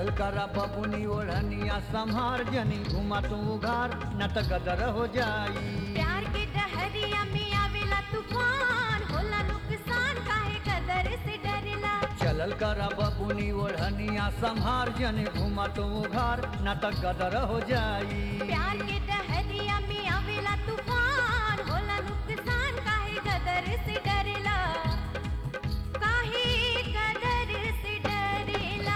चलल करा बबुनी ओढ़निया संहार जनी घुमा तू उघार न त गदर हो जाई प्यार के डहरिया में आवेला तूफान होला नुकसान काहे कदर से डरला चलल करा बबुनी ओढ़निया संहार जनी घुमा तू उघार न त गदर हो जाई प्यार के डहरिया में आवेला तूफान होला नुकसान काहे कदर से डरला काहे कदर से डरला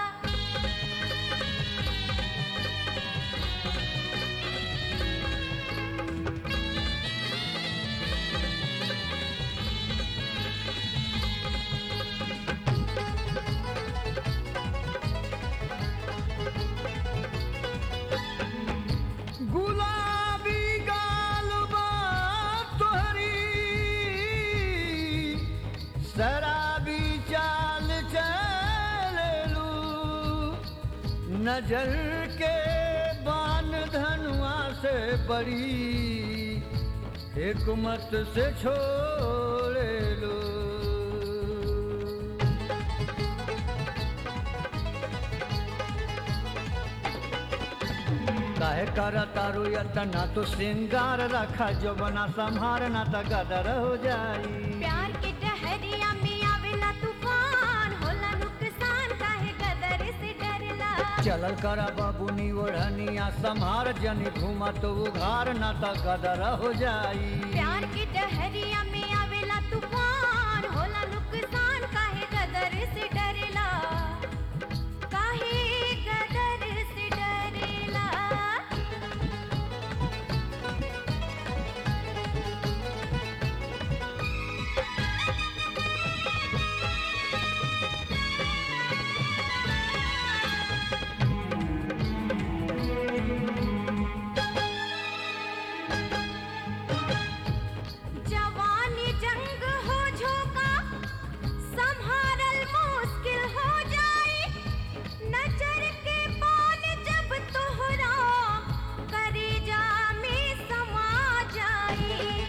गुलाबी गालबा तोहरी शराबी चाल चलू नजर के बान धनुआ से बड़ी हिकमत से छोड़े लो काहे कर तारू यतना तो श्रृंगार रखा जो बना संहार ना त गदर हो जाई प्यार के डहरिया में आवेला तूफान होला नुकसान काहे कदर से डरला चलल कर बबुनी ओढ़निया संहार जनी घुमा तो उघार ना त गदर हो जाई प्यार के डहरिया में आवेला तूफान होला नुकसान काहे कदर से डरला काहे कदर से डरला जवानी जंग हो झोंका संभारल मुश्किल हो जाई नजर के बाण जब तोहरा करेजा में समा जाई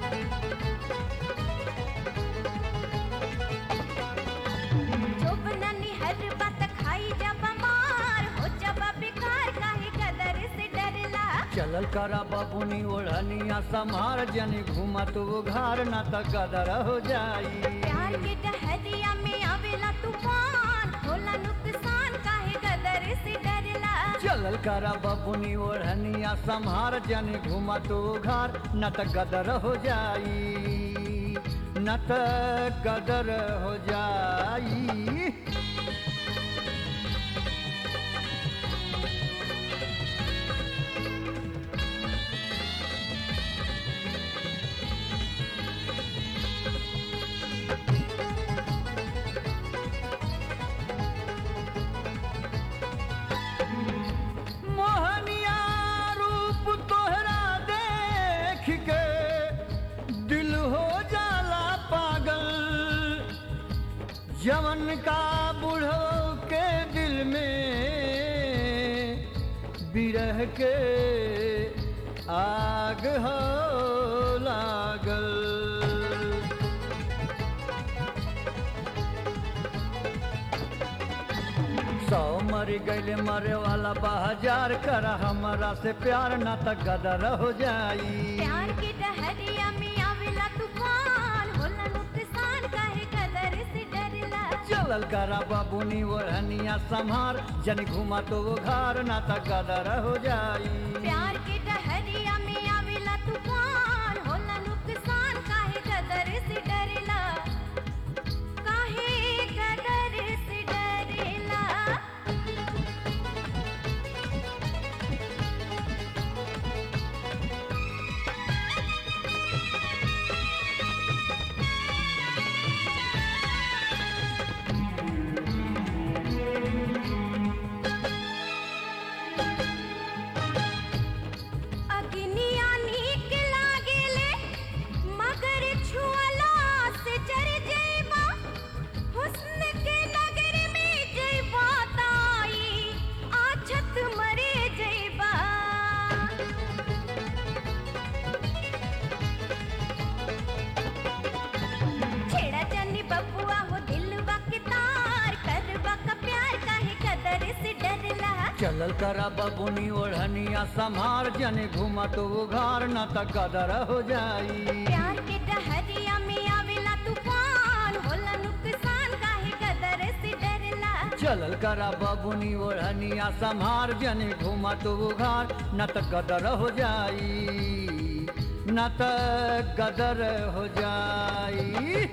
जोबननी हर बात खाई जब मार हो जब बेकार काहे कदर से डरला चलल कर बबुनी ओढ़निया संहार जनी घुमा तो उघार ना त गदर हो जाई प्यार के डहरिया में आवेला तूफान होला नुकसान काहे कदर से डरला चलल कर बबुनी ओढ़निया संहार जनी घुमा तो उघार न त गदर हो जाई न त गदर हो जाई मोहनिया रूप तोहरा देख के दिल हो जाला पागल जवन का बूढ़ो के दिल में बिरह के आग हो लागल सौ मर गईले मरे वाला बाजार कर हमरा से प्यार न त गदर हो जाई प्यार के डहरिया में आवेला तूफान होला नुकसान काहे कदर से डरला चलल करा बाबूनी ओढ़निया संहार जन घुमा तो वो घर न त गदर हो जाई प्यार के डहरिया में आवेला तूफान होला नुकसान काहे कदर से डरला काहे कदर से डरला चलल करा बबुनी ओढ़निया संहार जन घुमा तो उघार न त गदर हो जाई प्यार के डहरिया में आवेला तूफान होला नुकसान काहे गदर से डरला चलल करा बबुनी ओढ़निया संहार जन घुमा तो उघार न त गदर हो जाई न त गदर हो जाई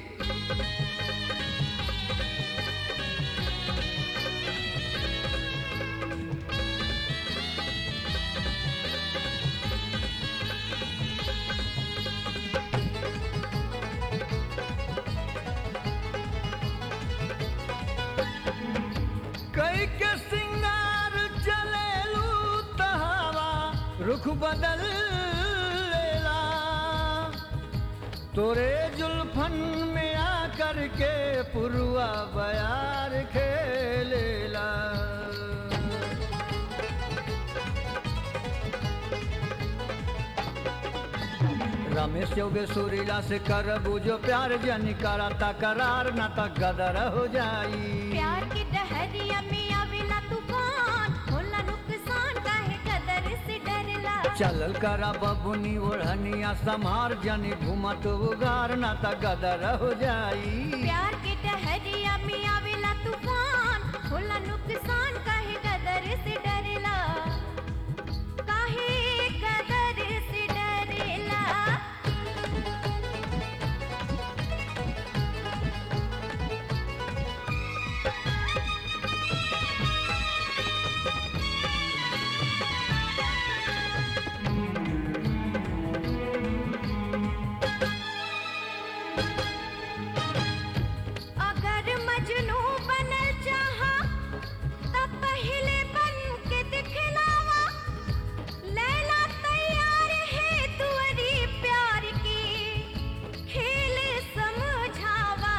कई के सिंगार चलेलू तहावा रुख बदल लेला तोरे जुल्फन में आकर के पुरुआ बयार खेलेला रमेश योगे सुरीला से कर बुझो प्यार जन कराता करार ना त गदर हो जाई प्यार के डहरिया में आवेला तूफान होला नुकसान काहे गदर से डरला चलल करा बबुनी ओढ़निया समार जनी घुमत उगार ना त गदर हो जाई प्यार के डहरिया में आवेला तूफान होला नुकसान काहे गदर से डरला काहे गदर से डरला अगर मजनू बनल चाहा तब पहले बन के दिखलावा लैला तैयार है तुअरी प्यार की खेल समझावा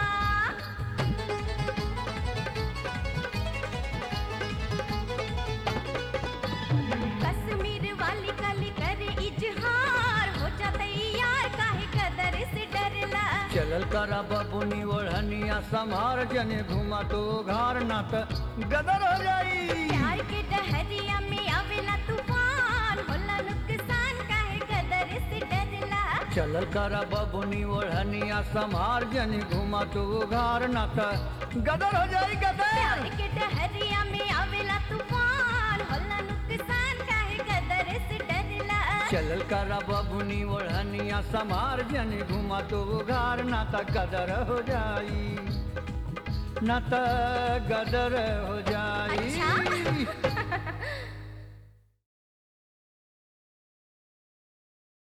कश्मीर वाली कली करे इजहार हो जा तैयार काहे कदर से डरला चलल करा बबुनी ओढ़निया समार जनी घुमत उघार ना त गदर हो जाई प्यार के डहरिया में आवेला तूफान होला नुकसान काहे कदर से डरला चलल करा बबुनी ओढ़निया समार जनी घुमत उघार ना त गदर हो जाई गदर प्यार के डहरिया में आवेला तूफान होला नुकसान काहे कदर से डरला चलल करा बबुनी ओढ़निया समार जनी घुमत उघार ना त गदर हो जाई ना त गदर हो